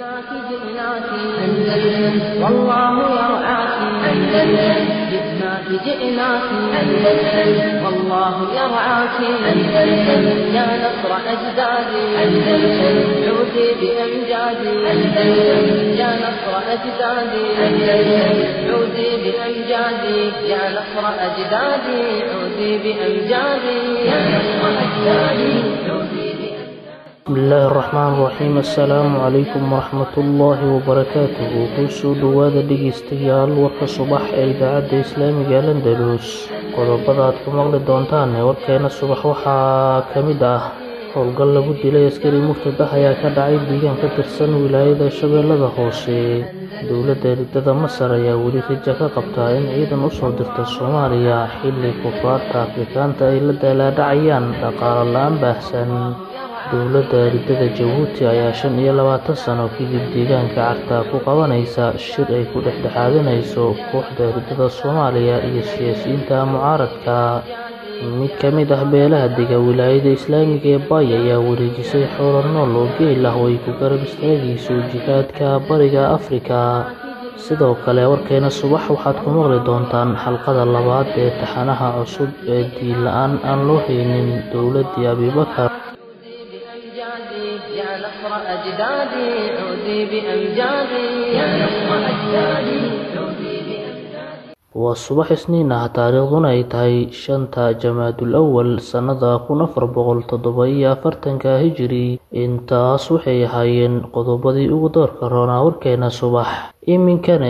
جئناك جئناك أندلس والله يرعاك أندلس جئناك جئناك أندلس والله يرعاك أندلس يا نصر أجدادي أندلس عودي بأمجادي أندلس يا نصر أجدادي أندلس عودي بأمجادي يا نصر أجدادي عودي بأمجادي يا نصر أجدادي عودي بسم الله الرحمن الرحيم assalaamu calaykum waraxmatullaahi wabarakaatuhu kusoo dhowaada dhegeystayaal warka subax ee idaacadda islaamiga landalus qodobada aad ku maqli doontaan ee warkeena subax waxaa ka mid ah howlgal lagu dilay askari murtad ah ayaa ka dhacay deegaan ka tirsan wilaayada shabeellada hoose dowladda eridada masar ayaa weli raja ka qabtaa in ciidan usoo dirta soomaaliya xilli kufaarta afrikaanta ay la daalaadhacayaan dhaqaalo la-aan baahsan dowladda eridada jabuuti ayaa shan iyo labaatan sano kadib deegaanka cartaa ku qabanaysa shir ay ku dhexdhexaadinayso kooxda eridada soomaaliya iyo siyaasiyiinta mucaaradka mid ka mid ah beelaha dega wilaayada islaamiga ee baay ayaa wareejisay xoolo nool oo geel ah oo ay ku garab istaagayso jihaadka bariga afrika sidoo kale warkeena subax waxaad ku maqli doontaan xalqada labaad ee taxanaha cusub ee diin la-aan aan loo haynin dowladdii abibakar بأمجادي يا نصر أجدادي عودي بأمجادي يا نصر أجدادي عودي بأمجادي waa subax isniin ah taariikhduna ay tahay shanta jamaadul awal sannada kun afar boqol toddoba iyo afartanka hijiri intaas waxay ahaayeen qodobadii ugu doorka roonaa warkeena subax iminkana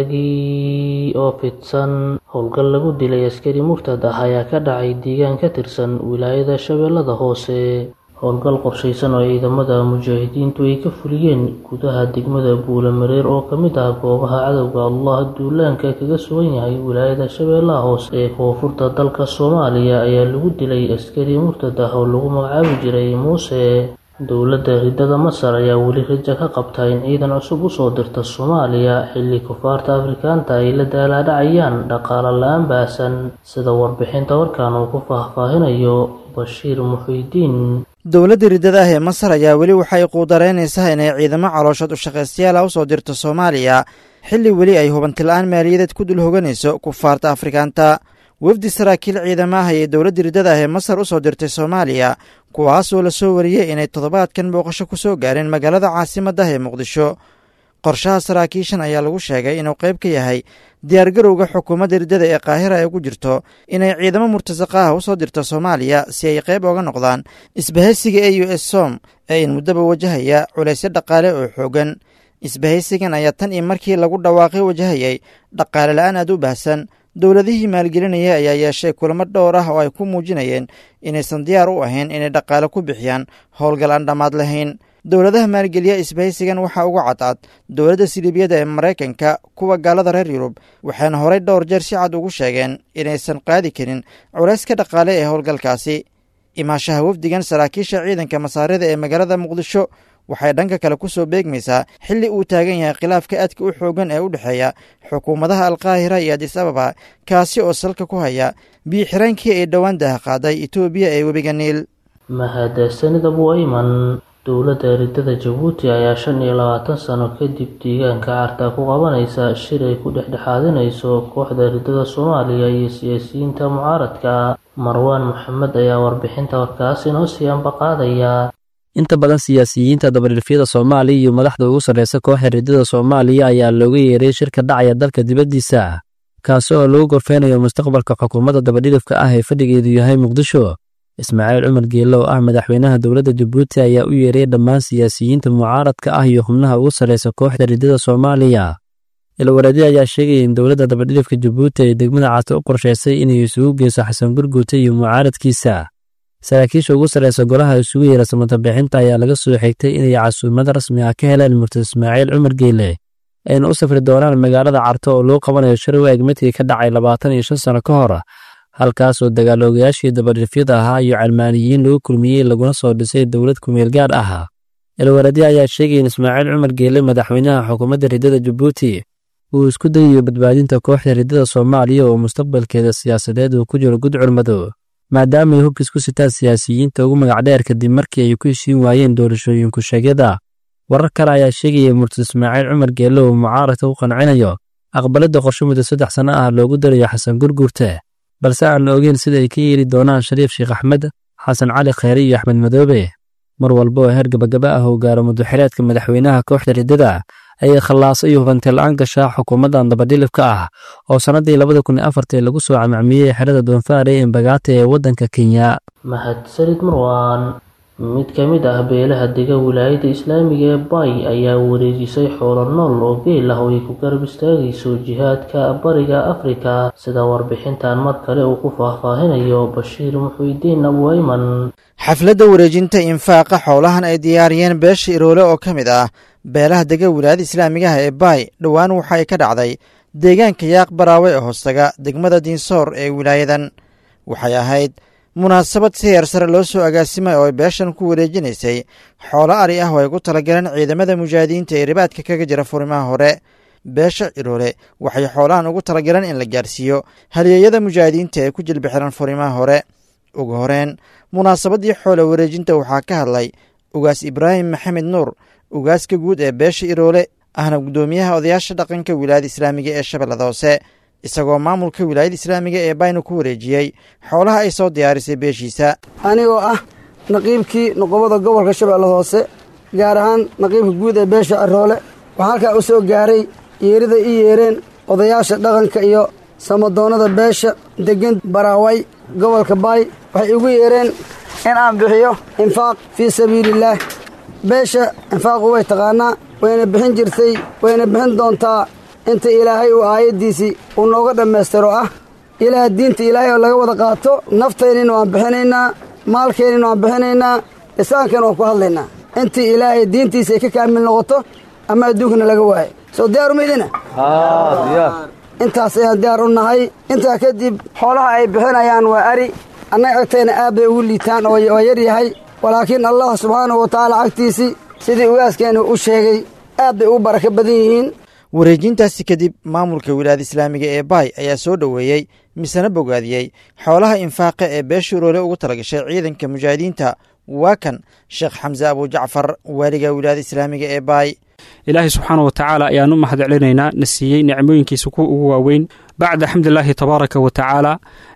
isagii oo fidsan howlgal lagu dilay askari murtad ah ayaa ka dhacay deegaan ka tirsan wilaayada shabeellada hoose howlgal qorshaysan oo ciidamada mujaahidiintu ay ka fuliyeen gudaha degmada buulamareer oo ka mid ah goobaha cadowga allah duulaanka kaga sugan yahay wilaayada shabeellaha hoose ee koonfurta dalka soomaaliya ayaa lagu dilay askari murtad ah oo lagu magacaabi jiray muuse dowladda ridada masar ayaa weli raja ka qabta in ciidan cusub usoo dirta soomaaliya xilli kufaarta afrikaanta ay la daalaadhacayaan dhaqaalo la-aan baahsan sida warbixinta warkan uu ku faahfaahinayo bashiir muxiidiin dowladda riddada ah ee masar ayaa weli waxay quudareynaysaa inay ciidamo calooshood u shaqaystayaal ah usoo dirto soomaaliya xilli weli ay hubanti-la-aan maaliyadeed ku dul hoganayso kufaarta afrikaanta wafdi saraakiil ciidamo ah ayay dowladda riddada ah ee masar usoo dirtay soomaaliya kuwaasoo la soo wariyey inay toddobaadkan booqasho ku soo gaareen magaalada caasimadda ah ee muqdisho qorshaha saraakiishan ayaa lagu sheegay inuu qayb ka yahay diyaargarowga xukuumadda riddada ee qaahira ay ugu jirto inay ciidamo murtasaqa ah usoo dirto soomaaliya si ay qayb oga noqdaan isbahaysiga e u s som ee in muddaba wajahaya culaysyo dhaqaale oo xoogan isbahaysigan ayaa tan iyo markii lagu dhawaaqay wajahayay dhaqaale la-aan aad u baahsan dowladihii maalgelinaya ayaa yeeshay kulamo dhowr ah oo ay ku muujinayeen inaysan diyaar u ahayn inay dhaqaale ku bixiyaan howlgal aan dhammaad lahayn dowladaha maalgeliya isbahaysigan waxaa uga cadcad dowladda siliibiyada ee maraykanka kuwa gaalada reer yurub waxayna horey dhowr jeer si cad ugu sheegeen inaysan qaadi karin culayska dhaqaale ee howlgalkaasi imaashaha wafdigan saraakiisha ciidanka masaarida ee magaalada muqdisho waxay dhanka kale ku soo beegmaysaa xilli uu taagan yahay khilaafka aadka u xoogan ee u dhexeeya xukuumadaha alkaahira iyo adis ababa kaasi oo salka ku haya biyo-xiraankii ay dhowaan daha qaaday etoobiya ee webiga niil mahadsanid abu ayman dowladda eridada jabuuti ayaa shan iyo labaatan sano kadib deegaanka carta ku qabanaysa shir ay ku dhexdhexaadinayso kooxda eridada soomaaliya iyo siyaasiyiinta mucaaradka marwaan maxamed ayaa warbixinta warkaas inoo sii ambaqaadaya inta badan siyaasiyiinta dabadhilfyada soomaaliya iyo madaxda ugu sarreysa kooxa ridada soomaaliya ayaa looga yeeray shirka dhacaya dalka dibaddiisa kaasi oo lagu gorfeynayo mustaqbalka xukuumadda dabadhilifka ah ee fadhigeedu yahay muqdisho ismaaciil cumar geelle oo ah madaxweynaha dowladda jabuuti ayaa u yeeray dhammaan siyaasiyiinta mucaaradka ah iyo xubnaha ugu sarreysa kooxda ridada soomaaliya ilwareedi ayaa sheegaya in dowladda dabadhilifka jabuuti ay degmada caato u qorshaysay inay isugu geyso xasan gurguute iyo mucaaradkiisa saraakiisha ugu sarreysa golaha isugu yeera samatabixinta ayaa laga soo xigtay inay casuumad rasmi ah ka heleen murtad ismaaciil cumar geelle ayna u safri doonaan magaalada carto oo loo qabanayo shir waag midkii ka dhacay labaatan iyo shan sano ka hor halkaas oo dagaaloogayaashii dabadhifyada ahaa iyo calmaaniyiin lagu kulmiyey laguna soo dhisay dowlad kumeel gaar ah ilwareedi ayaa sheegay in ismaaciil cumar geelle madaxweynaha xukuumadda ridada jabuuti uu isku dayayo badbaadinta kooxda ridada soomaaliya oo mustaqbalkeeda siyaasadeed uu ku jiro gudcur madow maadaama ay hubkiis ku sitaan siyaasiyiinta ugu magacdheer kadib markii ay ku heshiin waayeen doorashooyinku sheegyada warar kale ayaa sheegaya murtad ismaaciil cumar geelle uu mucaaradka ku qancinayo aqbalidda qorshe muddo saddex sanno ah loogu darayo xasan gurgurte balse aan la ogeyn sida ay ka yeeli doonaan shariif sheekh axmed xasan cali kheyre iyo axmed madoobe mar walba oo heer gabagaba ah uu gaaro muddoxileedka madaxweynaha kooxda riddada ayay khallaaso iyo hubanti la'aan gashaa xukuumaddan dabadhilibka ah oo sannaddii labada kun iyo afartii lagu soo camacmiyey xerada doonfaar ee embagaata ee waddanka kenya mahadsanid marwaan mid ka mid ah beelaha dega wilaayadda islaamiga ee bay ayaa wareejisay xoolo nool oo geel ah oo ay ku garab istaagayso jihaadka bariga afrika sida warbixintan mar kale uu ku faahfaahinayo bashiir muxuudiin abuayman xafladda wareejinta infaaqa xoolahan ay diyaariyeen beesha iroole oo ka mid ah beelaha dega wilaayada islaamigaha ee baay dhowaan waxa ay ka dhacday deegaanka yaaq baraawe ee hoostaga degmada diinsoor ee wilaayadan waxay ahayd munaasabad si heer sare loo soo agaasimay oo ay beeshan ku wareejinaysay xoolo ari ah oo ay ku talagaleen ciidamada mujaahidiinta ee ribaadka kaga jira furimaha hore beesha ciroole waxay xoolahan ugu talagaleen in la gaarsiiyo halyeeyada mujaahidiinta ee ku jilbi xiran furimaha hore ugu horeen munaasabaddii xoolo wareejinta waxaa ka hadlay ugaas ibraahim maxamed nuur ugaaska guud ee beesha iroole ahna guddoomiyaha odayaasha dhaqanka wilaayada islaamiga ee shabeellada hoose isagoo maamulka wilaayada islaamiga ee baynu ku wareejiyey xoolaha ay soo diyaarisay beeshiisa anigoo ah naqiibkii noqobada gobolka shabeellada hoose gaar ahaan naqiibka guud ee beesha ciroole waxaa halkaa u soo gaaray yeerida ii yeereen odayaasha dhaqanka iyo samadoonnada beesha deggan baraaway gobolka baay waxay igu yeereen in aan bixiyo infaaq fii sabiiliillaah beesha infaaqu way taqaanaa wayna bixin jirtay wayna bixin doontaa inta ilaahay uu aayaddiisii uu nooga dhammaystiro ah ilaah diinta ilaahay oo laga wada qaato naftaynina waan bixinaynaa maalkeennina waan bixinaynaa lisaankana waan ku hadlaynaa intii ilaahay diintiisa ay ka kaamil noqoto ama adduunkana laga waayo soo diyaaru maydina intaas ayaan diyaar u nahay intaa kadib xoolaha ay bixinayaan waa ari annaga agtayna aad bay ugu liitaan oo yar yahay walaakiin allah subxaanahu wa tacaala cagtiisii sidii ugaaskeenu u sheegay aad bay ugu barako badan yihiin wareejintaasi kadib maamulka wilaayada islaamiga ee baay ayaa soo dhoweeyey misena bogaadiyey xoolaha infaaqa ee beesha uroole ugu talagashay ciidanka mujaahidiinta waa kan sheekh xamse abujacfar waaliga wilaayada islaamiga ee baay ilaahay subxaana wa tacaala ayaan u mahad celinaynaa na siiyey nicmooyinkiisa kuwa ugu waaweyn bacda xamdulilaahi tabaaraka wa tacaala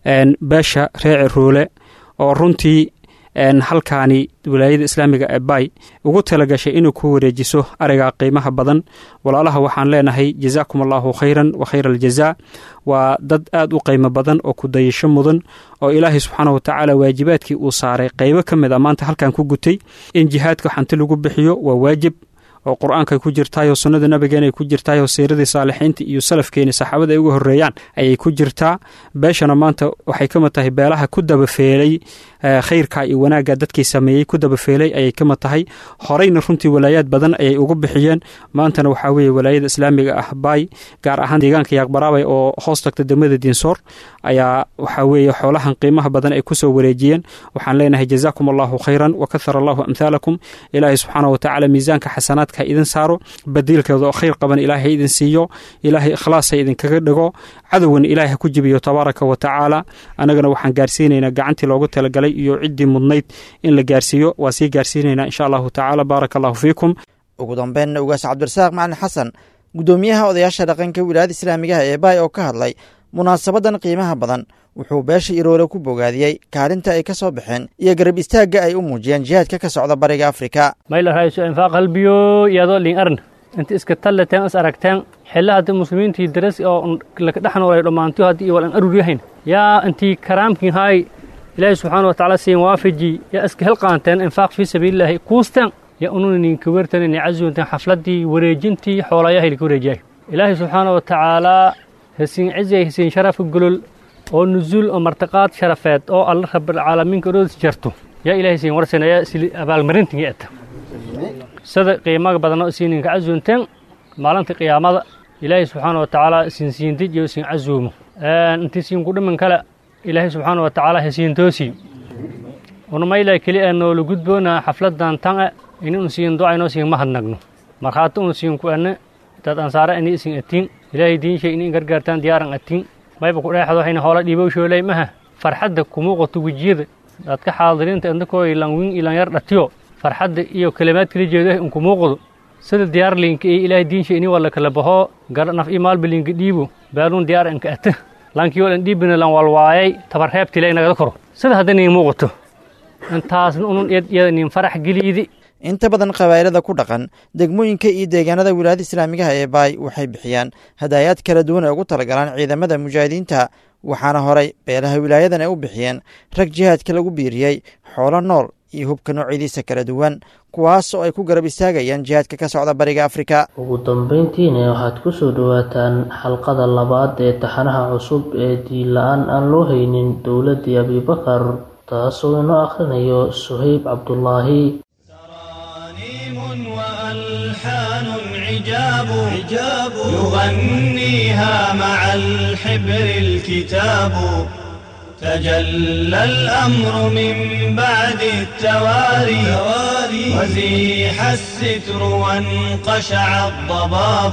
beesha reer ciroole oo runtii halkaani wilaayada islaamiga ee baay ugu talagashay inuu ku wareejiso ariga qiimaha badan walaalaha waxaan leenahay jazaakum allaahu khayran wa khayra aljazaa waa dad aad u qiimo badan oo kudayasho mudan oo ilaahay subxaana wa tacaala waajibaadkii uu saaray qaybo ka mid a maanta halkan ku gutay in jihaadka xanti lagu bixiyo waa waajib oo qur-aankay ku jirtaayoo sunnada nabigeenay ku jirtaayoo siiradii saalixiinta iyo salafkeeni saxaabada ay uga horreeyaan ayay ku jirtaa beeshana maanta waxay ka mid tahay beelaha ku dabafeelay khayrka iyo wanaagga dadkii sameeyey ku dabafeelay ayay ka mid tahay horeyna runtii walaayaad badan ayay ugu bixiyeen maantana waxaa weeye walaayada islaamiga ah baay gaar ahaan deegaanka yaaqbaraabay oo hoos tagta degmada diinsoor ayaa waxaa weeye xoolahan qiimaha badan ay kusoo wareejiyeen waxaan leenahay jazaakum allahu khayran wa kahara allahu amhaalakum ilaahay subxaana wa tacaala miisaanka xasanaad ha idin saaro badiilkeeda oo khayr qaban ilaahay ha idin siiyo ilaahay ikhlaas ha idinkaga dhigo cadowgan ilaahay ha ku jibiyo tabaaraka wa tacaala annagana waxaan gaarsiinaynaa gacantii loogu talagalay iyo ciddii mudnayd in la gaarsiiyo waa sii gaarsiinaynaa insha allahu tacaala baaraka allahu fiikum ugu dambeynna ugaas cabdirasaaq macalin xasan guddoomiyaha odayaasha dhaqanka wilaayada islaamigaha ee baay oo ka hadlay munaasabadan qiimaha badan wuxuu beesha iroole ku bogaadiyey kaalinta ay ka soo baxeen iyo garab istaagga ay u muujiyeen jihaadka ka socda bariga afrika mayla rayso infaaq halbiyo iyadoo lin arn inta iska tallateen is aragteen xilla hadda muslimiintii daras oo laka dhex noolay dhammaantiyo haddii iyo walan arur yahayn yaa intii karaamkin haay ilaahay subxaana wa tacaala siin waafaji yaa iska helqaanteen infaaq fii sabiilillaahi kuusteen yaa ununa ninka wertan inay casuunteen xafladdii wareejintii xoolayahay laka wareejiyay ilaahay subxaana wa tacaalaa hasiin cizay hasiin sharafa golol oo nuzuul oo martiqaad sharafeed oo alla rabbilcaalamiinka orodis jarto yaa ilaahay siin warsanaya sili abaalmarintinga eta sida qiimaga badan oo isiininka casuunteen maalinta qiyaamada ilaahay subxaana wa tacaala siin siindij iyo siin casuumo intii siin ku dhiman kale ilaahay subxaana wa tacaala hasiin toosii unamayla keli ee noola gudboona xafladan tan e ini un siin docaynoo siin mahadnagno markhaati un siin ku ane dad ansaare ini isin atiin ilaahay diinshay ini gargaartaan diyaaran atiin mayba ku dheexdo waxayna hoola dhiibow shoolay maha farxadda kumuuqato wejiyada dadka xaadiriinta indakoo ilan wiin ilan yar dhatiyo farxadda iyo kelimaad kala jeedo in kumuuqdo sida diyaar liinka iyo ilaahay diinsha ini wala kala baho gara naf iyo maalba liinka dhiibo baaluun diyaar anka ata laankii walan dhiibina lan walwaayay tabar reebtile nagada koro sida hadda niin muuqato intaasna unun iyada niin farax geliidi inta badan qabaa'ilada ku dhaqan degmooyinka iyo deegaanada wilaayada islaamigaha ee baay waxay bixiyaan hadaayaad kala duwan ee ugu talagalaan ciidamada mujaahidiinta waxaana horay beelaha wilaayadan ay u bixiyeen rag jihaadka lagu biiriyey xoolo nool iyo hubka noocyadiisa kala duwan kuwaas oo ay ku garab istaagayaan jihaadka ka socda bariga afrika ugu dambeyntiina waxaad ku soo dhowaataan xalqada labaad ee taxanaha cusub ee diin la-aan aan loo haynin dowladdii abibakar taasoo inoo akhrinayo suhayb cabdulaahi وألحان عجاب عجاب يغنيها مع الحبر الكتاب تجلى الأمر من بعد التواري وزيح الستر وانقشع الضباب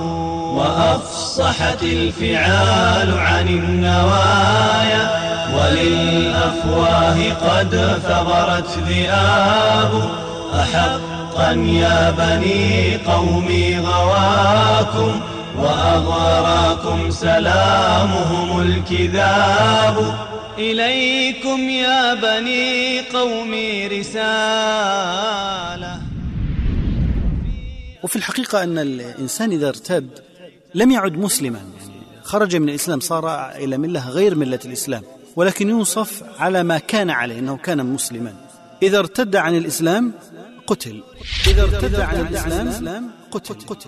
وأفصحت الفعال عن النوايا وللأفواه قد ثغرت ذئاب أحقا يا بني قومي غواكم وأغراكم سلامهم الكذاب إليكم يا بني قومي رسالة وفي الحقيقة أن الإنسان إذا ارتد لم يعد مسلما يعني خرج من الإسلام صار إلى ملة غير ملة الإسلام ولكن يوصف على ما كان عليه أنه كان مسلما إذا ارتد عن الإسلام قتل إذا ارتد عن الإسلام قتل قتل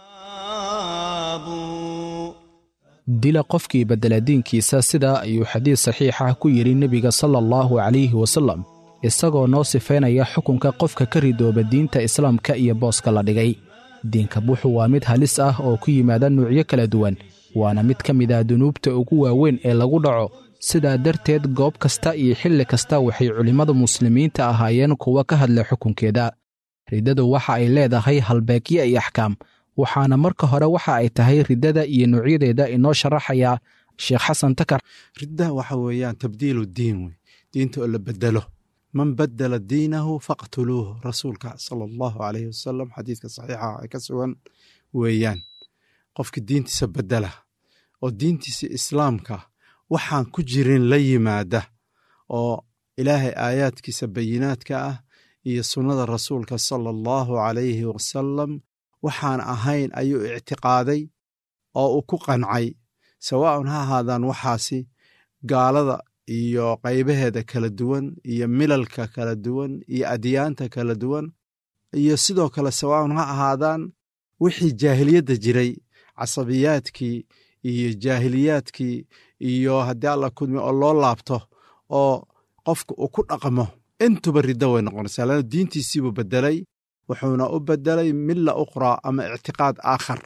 dila qofkii beddela diinkiisa sidaa ayuu xadiis saxiix ah ku yidhi nebiga sala allahu calayhi wasallam isagoo noo sifaynaya xukunka qofka ka ridooba diinta islaamka iyo booska la dhigay diinka buuxu waa mid halis ah oo ku yimaada nuucyo kala duwan waana mid ka mid ah dunuubta ugu waaweyn ee lagu dhaco sidaa darteed goob kasta iyo xilli kasta waxay culimmada muslimiinta ahaayeen kuwa ka hadla xukunkeeda riddadu waxa ay leedahay halbeegyo iyo axkaam waxaana marka hore waxa ay tahay riddada iyo nuucyadeeda inoo sharaxaya sheekh xasan takar ridda waxa weeyaan tabdiilu diin wey diinta oo la bedelo man badala diinahu faqtuluuhu rasuulka sala allahu calayhi wasalam xadiidka saxiixa ee ka sugan weeyaan qofka diintiisa bedela oo diintiisa islaamka waxaan ku jirin la yimaada oo ilaahay aayaadkiisa bayinaadka ah iyo sunnada rasuulka sala allahu calayhi wasalam waxaan ahayn ayuu ictiqaaday oo uu ku qancay sawaa'un ha ahaadaan waxaasi gaalada iyo qaybaheeda kala duwan iyo milalka kala duwan iyo adyaanta kala duwan iyo sidoo kale sawaa'un ha ahaadaan wixii jaahiliyadda jiray casabiyaadkii iyo jaahiliyaadkii iyo haddii alla kudmi oo loo laabto oo qofka uu ku dhaqmo intuba riddo way noqonaysaa lana diintiisiibuu beddelay wuxuuna u bedelay milla ukhraa ama ictiqaad aakhar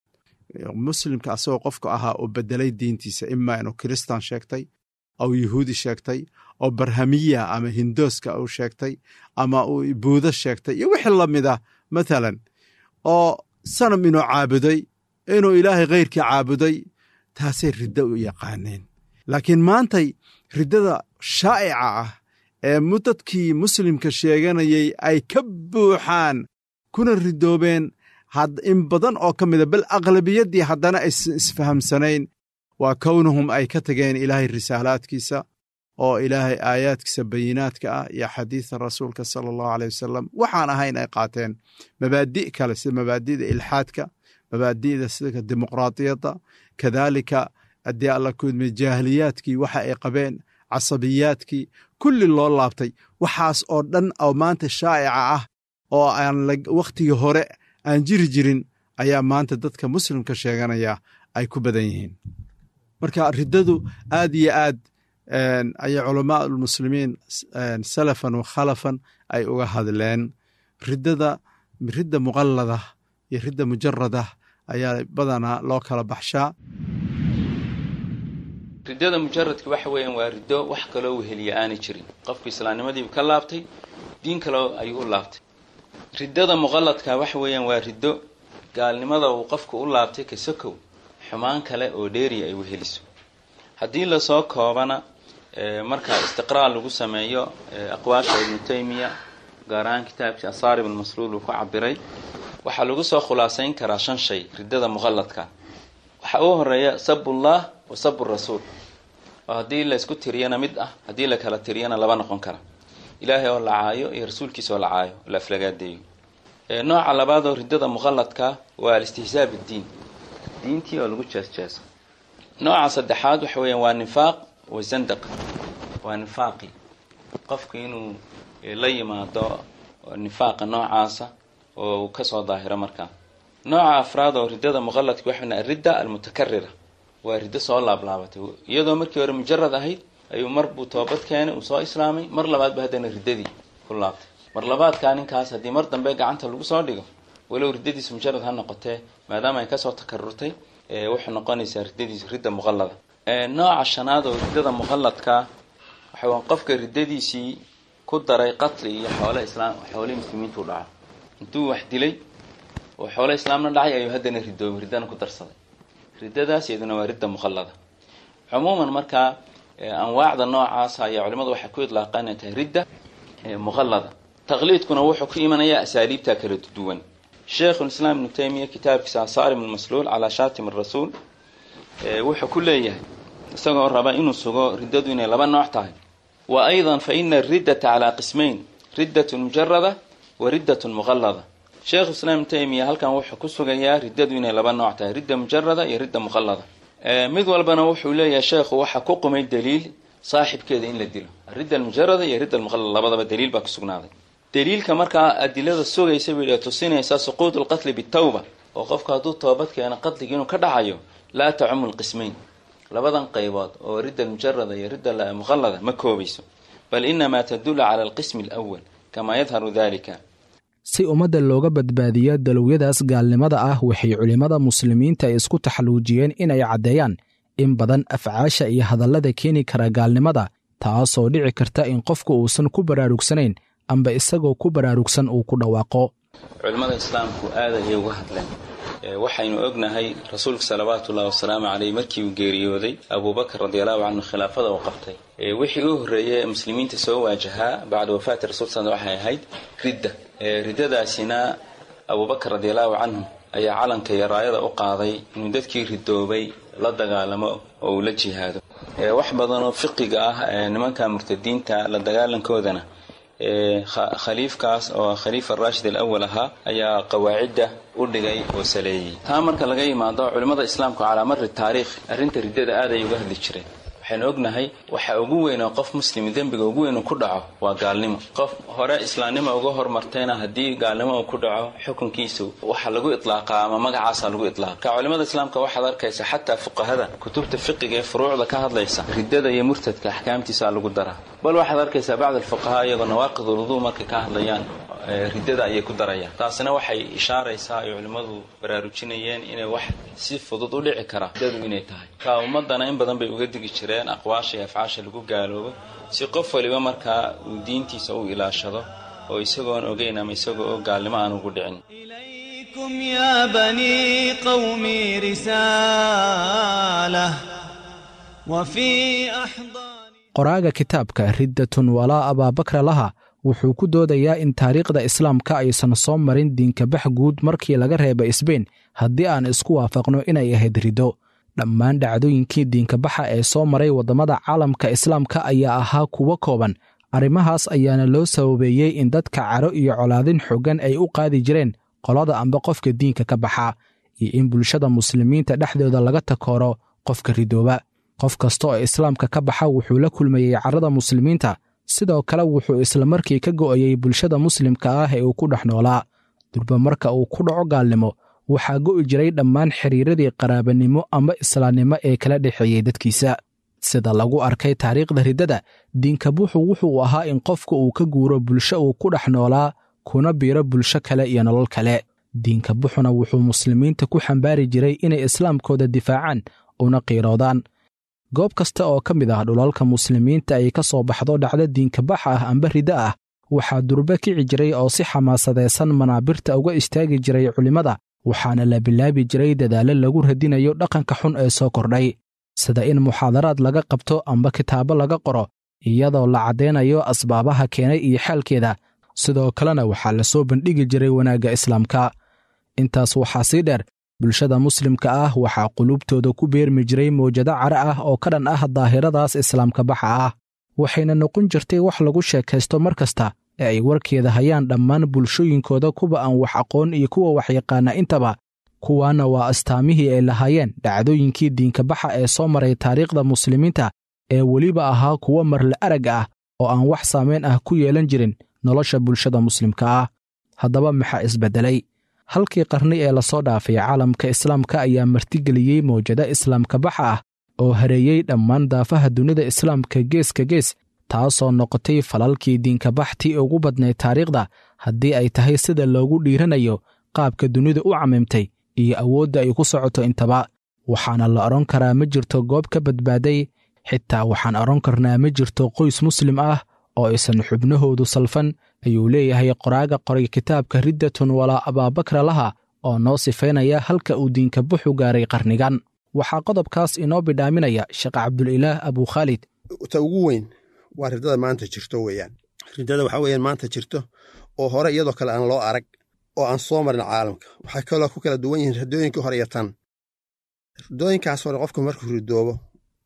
muslimka asagoo qofku ahaa uu bedelay diintiisa imaa inuu kiristan sheegtay aw yuhuudi sheegtay oo barhamiya ama hindooska uu sheegtay ama uu buudo sheegtay iyo wixii la mid ah mathalan oo sanam inuu caabuday inuu ilaahay khayrkii caabuday taasay riddo u yaqaaneen laakiin maantay riddada shaa'ica ah ee dadkii muslimka sheeganayay ay ka buuxaan kuna ridoobeen in badan oo ka mida bal aqlabiyaddii haddana aysan isfahamsanayn waa kownuhum ay ka tageen ilaahay risaalaadkiisa oo ilaahay aayaadkiisa bayinaadka ah iyo xadiida rasuulka sala allahu aleyh wasalam waxaan ahayn ay qaateen mabaadi' kale sida mabaadi'da ilxaadka mabaadi'da sida dimuqraadiyadda kadaalika haddii alla kudme jaahiliyaadkii waxa ay qabeen casabiyaadkii kulli loo laabtay waxaas oo dhan oo maanta shaa'ica ah oo aan wakhtigii hore aan jiri jirin ayaa maanta dadka muslimka sheeganaya ay ku badan yihiin marka riddadu aad iyo aad ayay culamaa ulmuslimiin salafan wa khalafan ay uga hadleen riddada ridda muqallada iyo ridda mujarada ayaa badanaa loo kala baxshaa riddada mujaradka waxa weeyaan waa riddo wax kaloo weheliya aanay jirin qofku islaamnimadiibu ka laabtay diin kaloo ayuu u laabtay riddada muqalladka waxa weeyaan waa riddo gaalnimada uu qofku u laabtay ka sokow xumaan kale oo dheeriya ay weheliso haddii lasoo koobana markaa istiqraa lagu sameeyo aqwaasha ibnu taymiya gaar ahaan kitaabkii asaarib almasluul uu ku cabiray waxaa lagu soo khulaasayn karaa shan shay riddada muqalladka waxaa ugu horeeya sabullah wa sabu rasuul oo haddii la isku tiriyana mid ah haddii la kala tiriyana laba noqon kara ilaahay oo la caayo iyo rasuulkiisa oo la caayo oo la aflagaadeeyo nooca labaad oo riddada muqalladka waa alistihzaa biddiin diintii oo lagu jeesjeeso nooca saddexaad waxa weeyaan waa nifaaq wa zandaq waa nifaaqi qofku inuu la yimaado nifaaqa noocaasa oo uu kasoo daahiro markaa nooca afraad oo riddada muqalladka waxa aridda almutakarira waa riddo soo laablaabatay iyadoo markii hore mujarad ahayd ayuu mar buu toobad keenay uu soo islaamay mar labaadba haddana riddadii ku laabtay mar labaadkaa ninkaas haddii mar dambe gacanta lagu soo dhigo walow riddadiisu mujarad ha noqotee maadaama ay kasoo takarurtay waxay noqonaysaa riddadiisu ridda muqallada nooca shanaad oo riddada muqalladka waxa qofka riddadiisii ku daray qatli iyo xoole islaam xoolihii muslimiintu u dhaco intuu wax dilay oo xoole islaamna dhacay ayuu haddana ridoobay riddana ku darsaday riddadaas iyaduna waa ridda muqallada cumuuman markaa anwaacda noocaas ayaa culimadu waxay ku idlaaqaan inay tahay ridda muqallada taqliidkuna wuxuu ku imanayaa asaaliibta kala duwan sheikhulislaam ibnu taymiya kitaabkiisa asaarim almasluul calaa shaatim arasuul wuxuu ku leeyahay isagoo raba inuu sugo riddadu inay laba nooc tahay wa aydan fa ina ariddata calaa qismayn riddatun mujarada wa riddatun muqallada sheekhu islaam ibnu taymiya halkan wuxuu ku sugayaa riddadu inay laba nooc tahay ridda mujarada iyo ridda muqallada mid walbana wuxuu leeyahay sheekhu waxaa ku qumay daliil saaxibkeeda in la dilo aridda almujarada iyo ridda almuqallada labadaba daliil baa ku sugnaaday daliilka markaa adilada sugaysa bay tusinaysaa suquud lqatli bitawba oo qofku hadduu toobad keeno qatliga inuu ka dhacayo laa tacumu lqismayn labadan qaybood oo ridda almujarada iyo ridda muqallada ma koobayso bal inamaa tadulu cala alqismi alawal kamaa yadharu dalika si ummadda looga badbaadiyo dalowyadaas gaalnimada ah waxay culimmada muslimiinta isku taxalluujiyeen inay caddeeyaan in badan afcaasha iyo hadallada keeni kara gaalnimada taasoo dhici karta in qofku uusan ku baraarugsanayn amba isagoo ku baraarugsan uu ku dhawaaqo culimmada islaamku aad ayay uga hadleen waxaynu ognahay rasuulka salawaatu ullahi wasalaamu caleyh markii uu geeriyooday abuubakar radiallahu canhu khilaafada uu qabtay wixii u horreeyay ee muslimiinta soo waajahaa bacda wafaati rasul sal waxay ahayd ridda riddadaasina abuubakar radiallahu canhu ayaa calanka iyo raayada u qaaday inuu dadkii ridoobay la dagaalamo oo uu la jihaado wax badanoo fiqiga ah nimanka murtadiinta la dagaalankoodana khaliifkaas oo khaliifa raashid alawal ahaa ayaa qawaacidda u dhigay oo saleeyey taa marka laga yimaado culimmada islaamku calaa mari taariikh arrinta riddada aad ay uga hadli jireen waxaynu ognahay waxa ugu weyn oo qof muslimi dembiga ugu weyn uu ku dhaco waa gaalnimo qof hore islaamnimo uga hormartayna haddii gaalnimo uu ku dhaco xukunkiisu waxa lagu iطlaaqaa ama magacaasa lagu iطlaaqa ka culimada islaamka waxaad arkaysa xataa fuqahada kutubta fiqiga ee furuucda ka hadlaysa riddada iyo murtadka axkaamtiisa lagu daraa bal waxaad arkaysaa bacd alfuqahaa iyagoo nawaaqid uluduu markay ka hadlayaan riddada ayay ku darayaan taasina waxay ishaaraysaa ay culimmadu baraarujinayeen inay wax si fudud u dhici kara riddadu inay tahay ka ummadana in badan bay uga digi jireen aqwaasha iyo afcaasha lagu gaaloobo si qof waliba markaa uu diintiisa u ilaashado oo isagoon ogeyn ama isagoo oo gaalnimo aan ugu dhicin إليكم يا بني قومي رسالة وفي أحضان qoraaga kitaabka riddatun walaa abaabakra laha wuxuu ku doodayaa in taariikhda islaamka aysan soo marin diinkabax guud markii laga reeba isbeyn haddii aan isku waafaqno inay ahayd riddo dhammaan dhacdooyinkii diinkabaxa ee soo maray waddamada caalamka islaamka ayaa ahaa kuwo kooban arrimahaas ayaana loo sababeeyey in dadka caro iyo colaadin xoogan ay u qaadi jireen qolada amba qofka diinka ka baxa iyo in bulshada muslimiinta dhexdooda laga takooro qofka ridooba qof kasta oo islaamka ka baxa wuxuu la kulmayey carrada muslimiinta sidoo kale wuxuu islamarkii ka go'ayey bulshada muslimka ah ee uu ku dhex noolaa durba marka uu ku dhaco gaalnimo waxaa go'i jiray dhammaan xiriiradii qaraabanimo ama islaamnimo ee kala dhexeeyey dadkiisa sida lagu arkay taariikhda riddada diinkabuuxu wuxuu ahaa in qofka uu ka guuro bulsho uu ku dhex noolaa kuna biiro bulsho kale iyo nolol kale diinkabuxuna wuxuu muslimiinta ku xambaari jiray inay islaamkooda difaacaan una qiiroodaan goob kasta oo ka mid ah dhulalka muslimiinta ay ka soo baxdo dhacdo diinkabax ah amba riddo ah waxaa durbe kici jiray oo si xamaasadaysan manaabirta uga istaagi jiray culimmada waxaana la bilaabi jiray dadaallo lagu radinayo dhaqanka xun ee soo kordhay sida in muxaadaraad laga qabto amba kitaabo laga qoro iyadoo la caddaynayo asbaabaha keenay iyo xaalkeeda sidoo kalena waxaa la soo bandhigi jiray wanaagga islaamka intaas waxaa sii dheer bulshada muslimka ah waxaa qulubtooda ku beermi jiray mawjado cara ah oo ka dhan ah daahiradaas islaamka baxa ah waxayna noqon jirtay wax lagu sheekaysto mar kasta ee ay warkeeda hayaan dhammaan bulshooyinkooda kuwa aan wax aqoon iyo kuwa waxyaqaana intaba kuwaana waa astaamihii ay lahaayeen dhacdooyinkii diinkabaxa ee soo maray taariikhda muslimiinta ee weliba ahaa kuwo marle arag ah oo aan wax saamayn ah ku yeelan jirin nolosha bulshada muslimka ah haddaba maxaa isbeddelay halkii qarni ee lasoo dhaafay caalamka islaamka ayaa martigeliyey mawjado islaamka baxa ah oo hareeyey dhammaan daafaha dunida islaamka geeska gees taasoo noqotay falalkii diinkabaxtii ugu badnayd taariikhda haddii ay tahay sida loogu dhiiranayo qaabka dunida u camimtay iyo awoodda ay ku socoto intaba waxaana la odhan karaa ma jirto goob ka badbaaday xitaa waxaan odhan karnaa ma jirto qoys muslim ah oo aysan xubnahoodu salfan ayuu leeyahay qoraaga qoray kitaabka riddatun walaa abaabakra laha oo noo sifaynaya halka uu diinka buxu gaaray qarnigan waxaa qodobkaas inoo bidhaaminaya sheekh cabdulilaah abukhaalid ta ugu weyn waa riddada maanta jirto weeyaan riddada waxaa weeyaan maanta jirto oo hore iyadoo kale aan loo arag oo aan soo marin caalamka waxay kaloo ku kala duwan yihiin riddooyinkii hore iyo tan riddooyinkaas hore qofku markuu ridoobo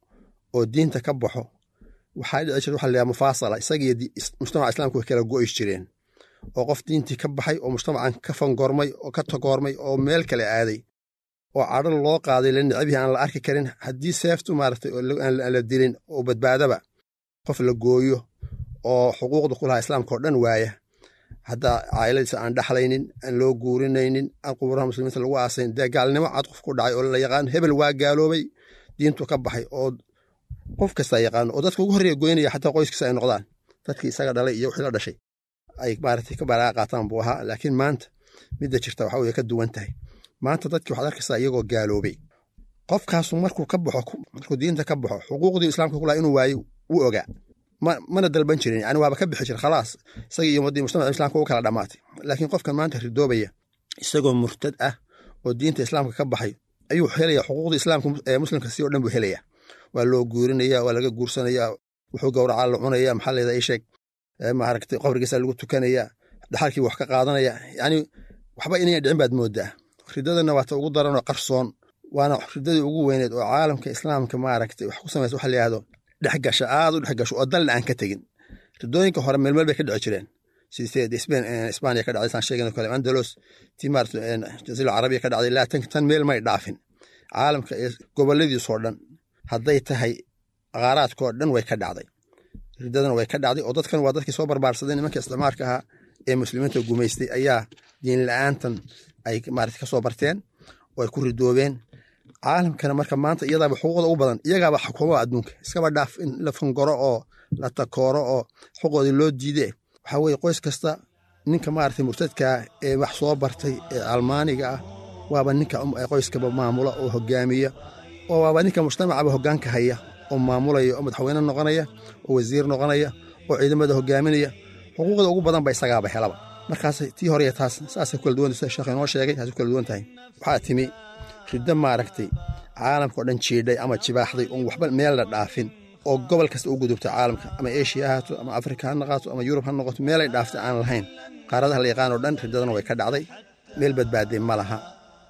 oo diinta ka baxo waxaa dhici jirta waxa la yidhaha mufaasala isagiiyo mujtamaca islaamka way kala go'is jireen oo qof diintii ka baxay oo mujtamacan ka fangormay oo ka tagoormay oo meel kale aaday oo cadho loo qaaday la nicbihi aan la arki karin haddii seeftu maaragtay aan la dilin oo badbaadaba qof la gooyo oo xuquuqda ku lahaa islaamka oo dhan waaya hadda caa'iladiisa aan dhaxlaynin aan loo guurinaynin aan quburaha muslimiinta lagu aasayn dee gaalnimo cad qof ku dhacay oo la yaqaan hebel waa gaaloobay diintu ka baxay oo qof kastaa yaqaano oo dadka ugu horreeya goynaya xataa qoyskiisa ay noqdaan dadkii isaga dhalay iyo wixii la dhashay ay maaragtay ka baraaqa qaataan buu ahaa laakiin maanta midda jirta waxa weye ka duwan tahay maanta dadkii waxaad arkaysaa iyagoo gaaloobay qofkaasu markuu ka baxo markuu diinta ka baxo xuquuqdii islaamka kulaha inuu waayo wuu ogaa mana dalban jirin yani waaba ka bixi jira khalaas isagii iyo ummaddii mujtamaca islaamka u kala dhammaatay laakiin qofkan maanta ridoobaya isagoo murtad ah oo diinta islaamka ka baxay ayuu helaya xuquuqdii islaamka ee muslimka si o dhan buu helaya waa loo guurinaya waa laga guursanaya wuxuu gowracaa la cunaya maxaa leeda isheeg maaragtay qabrigiisa lagu tukanaya dhaxalkii wax ka qaadanaya yani waxba inayan dhicin baad moodaa ridadana waata ugu daranoo qarsoon waana ridadii ugu weyneed oo caalamka islaamka maaragtay wax ku samaysa waxa la yihahdo dhexgasha aad u dhexgasho oo dalna aan ka tegin ridooyinka hore meelmeel bay ka dhici jireen sidee isbaaniya ka dhacday saan sheegin kale andalos tii maarata jasiira carabiya ka dhacday laatanka tan meel may dhaafin caalamka goboladiisoo dhan hadday tahay qaaraadkoo dhan way ka dhacday riddadana way ka dhacday oo dadkan waa dadkii soo barbaarsaday nimanka isticmaarka ahaa ee muslimiinta gumaystay ayaa diin la-aantan ay maarata kasoo barteen oo ay ku ridoobeen caalamkana marka maanta iyadaaba xuquuqda ugu badan iyagaaba xukuumada adduunka iskaba dhaaf in la fangoro oo la takooro oo xuquuqdii loo diide waxaa weye qoys kasta ninka maarata murtadkaa ee wax soo bartay ee almaaniga ah waaba ninka qoyskaba maamula oo hogaamiya oo waaba ninka mujtamacaba hogaanka haya oo maamulaya oo madaxweyne noqonaya oo wasiir noqonaya oo ciidamada hogaaminaya xuquuqda ugu badan ba isagaaba helaba markaas tii hore taas saasay kula duwan sida sheekh inoo sheegay taasay kula duwan tahay waxaa timi riddo maaragtay caalamka oo dhan jiidhay ama jibaaxday oon waxba meel la dhaafin oo gobol kasta u gudubta caalamka ama eshiya ha haato ama afrika ha noqoto ama yurub ha noqoto meelay dhaaftay aan lahayn qaaradaha la yaqaan oo dhan riddadana way ka dhacday meel badbaaday ma laha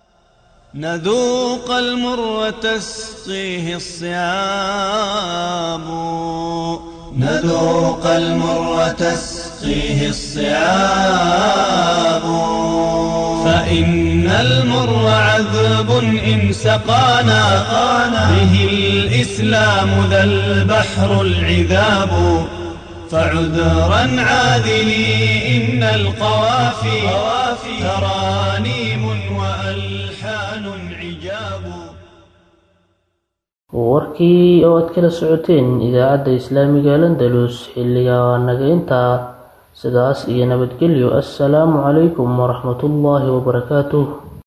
نذوق المر وتسقيه الصيام نذوق المر وتسقيه الصيام فإن المر عذب إن سقانا به الإسلام ذا البحر العذاب فعذرا عاذلي إن القوافي ترانيم وألحان عجاب warkii oo aad kala socoteen idaacadda islaamiga landalus xilliga waa naga intaa sidaas iyo nabadgelyo assalaamu calaykum waraxmatullaahi wabarakaatuh